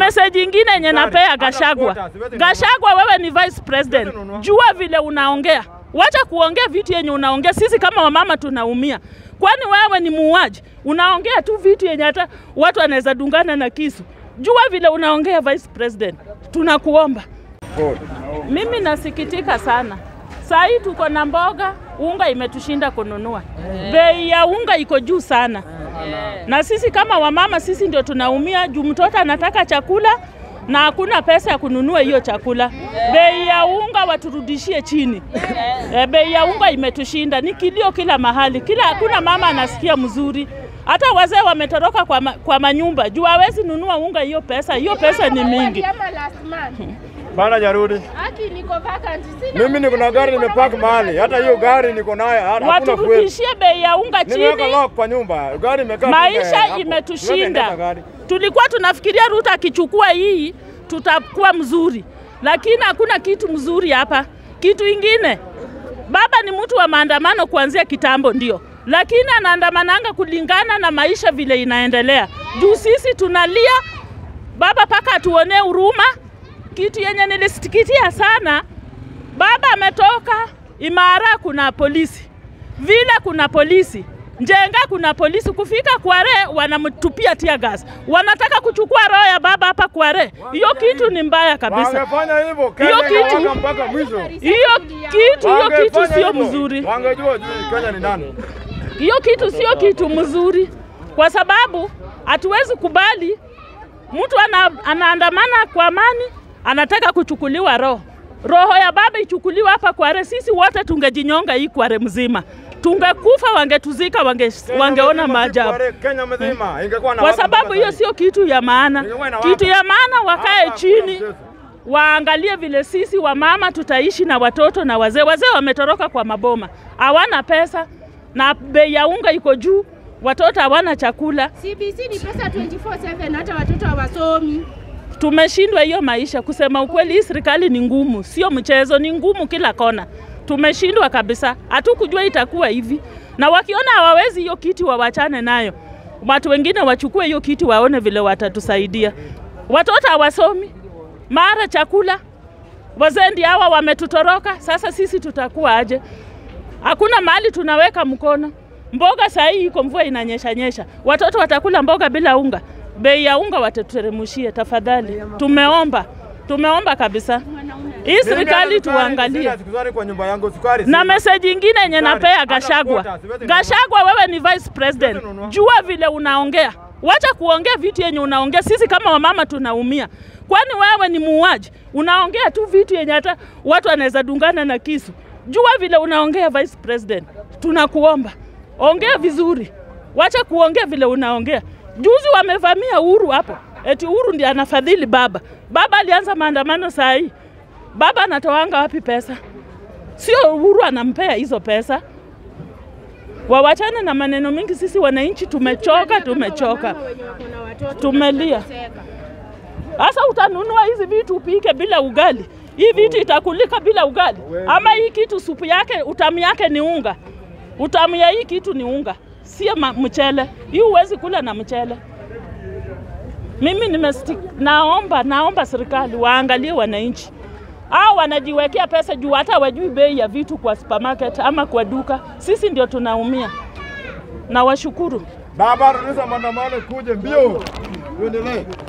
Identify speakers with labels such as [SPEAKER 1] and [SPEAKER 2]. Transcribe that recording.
[SPEAKER 1] message ingine yenye napea Gashagwa. Gashagwa, wewe ni vice president, jua vile unaongea, wacha kuongea vitu yenye unaongea. Sisi kama wamama tunaumia, kwani wewe ni muuaji? Unaongea tu vitu yenye hata watu wanaweza dungana na kisu. Jua vile unaongea vice president, tunakuomba. Mimi nasikitika sana. Saa hii tuko na mboga, unga imetushinda kununua. Bei ya unga iko juu sana, na sisi kama wamama, sisi ndio tunaumia juu mtoto anataka chakula na hakuna pesa ya kununua hiyo chakula. Bei ya unga waturudishie chini. E, bei ya unga imetushinda, ni kilio kila mahali, kila hakuna mama anasikia mzuri. Hata wazee wametoroka kwa, ma, kwa manyumba juu hawezi nunua unga. Hiyo pesa hiyo pesa ni mingi.
[SPEAKER 2] Ama last month.
[SPEAKER 3] Bana jarudi.
[SPEAKER 2] Haki niko vacant. Sina
[SPEAKER 3] Mimi niko na gari nimepaki mahali. Hata hiyo gari niko nayo hakuna fuel.
[SPEAKER 1] Waturudishie bei ya unga
[SPEAKER 3] Nimeweka
[SPEAKER 1] chini.
[SPEAKER 3] lock kwa nyumba. Gari imekaa tu
[SPEAKER 1] Maisha
[SPEAKER 3] hapo. Siwezi endesha
[SPEAKER 1] imetushinda.
[SPEAKER 3] gari.
[SPEAKER 1] Tulikuwa tunafikiria Ruto akichukua hii tutakuwa mzuri, lakini hakuna kitu mzuri hapa. Kitu ingine, baba ni mtu wa maandamano kuanzia kitambo, ndio, lakini anaandamananga kulingana na maisha vile inaendelea. Juu sisi tunalia baba paka atuonee huruma. Kitu yenye nilisikitia sana, baba ametoka Imara, kuna polisi vile, kuna polisi Njenga, kuna polisi kufika Kware, wanamtupia tia gas, wanataka kuchukua roho ya baba hapa Kware. Hiyo kitu ni mbaya kabisa.
[SPEAKER 3] Wangefanya hivyo Kenya
[SPEAKER 1] Hiyo kitu-
[SPEAKER 3] ingewaka mpaka mwisho.
[SPEAKER 1] Hiyo kitu hiyo kitu
[SPEAKER 3] Wangefanya
[SPEAKER 1] sio
[SPEAKER 3] hivyo.
[SPEAKER 1] mzuri.
[SPEAKER 3] Wangejua juu Kenya ni nani.
[SPEAKER 1] Hiyo kitu sio kitu mzuri, kwa sababu hatuwezi kubali mtu ana, anaandamana kwa amani, anataka kuchukuliwa roho. Roho ya baba ichukuliwe hapa Kware, sisi wote tungejinyonga hii Kware mzima, tungekufa, wangetuzika, wange,
[SPEAKER 3] Kenya
[SPEAKER 1] wangeona
[SPEAKER 3] mzima si
[SPEAKER 1] maajabu.
[SPEAKER 3] Kware, Kenya mzima ingekuwa na
[SPEAKER 1] Kwa
[SPEAKER 3] waka
[SPEAKER 1] sababu
[SPEAKER 3] mpaka
[SPEAKER 1] hiyo
[SPEAKER 3] sasa.
[SPEAKER 1] sio kitu ya maana.
[SPEAKER 3] Ingekuwa inawaka.
[SPEAKER 1] Kitu ya maana wakae
[SPEAKER 3] Hapa hakuna
[SPEAKER 1] chini
[SPEAKER 3] mchezo.
[SPEAKER 1] waangalie vile sisi wamama tutaishi na watoto na wazee. Wazee wametoroka kwa maboma, hawana pesa na bei ya unga iko juu, watoto hawana chakula.
[SPEAKER 2] CBC ni pesa 24/7 hata watoto hawasomi.
[SPEAKER 1] Tumeshindwa hiyo maisha. Kusema ukweli, hii serikali ni ngumu, sio mchezo, ni ngumu kila kona. Tumeshindwa kabisa, hatukujua itakuwa hivi, na wakiona hawawezi hiyo kiti wawachane nayo, watu wengine wachukue hiyo kiti, waone vile watatusaidia. Watoto hawasomi, mara chakula, wazee ndio hawa wametutoroka. Sasa sisi tutakuwa aje? Hakuna mahali tunaweka mkono. Mboga saa hii iko, mvua inanyesha nyesha, watoto watakula mboga bila unga. Bei ya unga watateremshie tafadhali. Tumeomba, tumeomba kabisa hii
[SPEAKER 3] Mimi
[SPEAKER 1] serikali
[SPEAKER 3] hata sukari,
[SPEAKER 1] tuangalie.
[SPEAKER 3] sina sukari kwa nyumba yangu sukari.
[SPEAKER 1] Na
[SPEAKER 3] sina.
[SPEAKER 1] meseji ingine yenye
[SPEAKER 3] Sukari,
[SPEAKER 1] napea
[SPEAKER 3] hata
[SPEAKER 1] Gashagwa.
[SPEAKER 3] quota, siwezi nunua.
[SPEAKER 1] Gashagwa, wewe ni vice president,
[SPEAKER 3] Siwezi nunua.
[SPEAKER 1] jua vile unaongea, wacha kuongea vitu yenye unaongea. Sisi kama wamama tunaumia, kwani wewe ni muuaji? Unaongea tu vitu yenye hata watu wanaweza dungana na kisu. Jua vile unaongea vice president, tunakuomba ongea vizuri, wacha kuongea vile unaongea. Juzi wamevamia Uhuru hapo, eti Uhuru ndiye anafadhili baba. Baba alianza maandamano saa hii, baba anatoanga wapi pesa? Sio Uhuru anampea hizo pesa. Wawachane na maneno mingi, sisi wananchi tumechoka, tumechoka,
[SPEAKER 2] Wamama wenye wako na watoto
[SPEAKER 1] tumelia.
[SPEAKER 2] wanateseka.
[SPEAKER 1] Sasa utanunua hizi vitu upike bila ugali, hii vitu itakulika bila ugali, ama hii kitu supu yake utamu yake ni unga, utamu ya hii kitu ni unga, sio ma- mchele. Hii huwezi kula na mchele. Mimi nimesti, naomba naomba serikali waangalie wananchi au wanajiwekea pesa juu hata wajui bei ya vitu kwa supermarket ama kwa duka. Sisi ndio tunaumia, na washukuru.
[SPEAKER 3] Baba, rudisha maandamano kuje mbio. Tuendelee.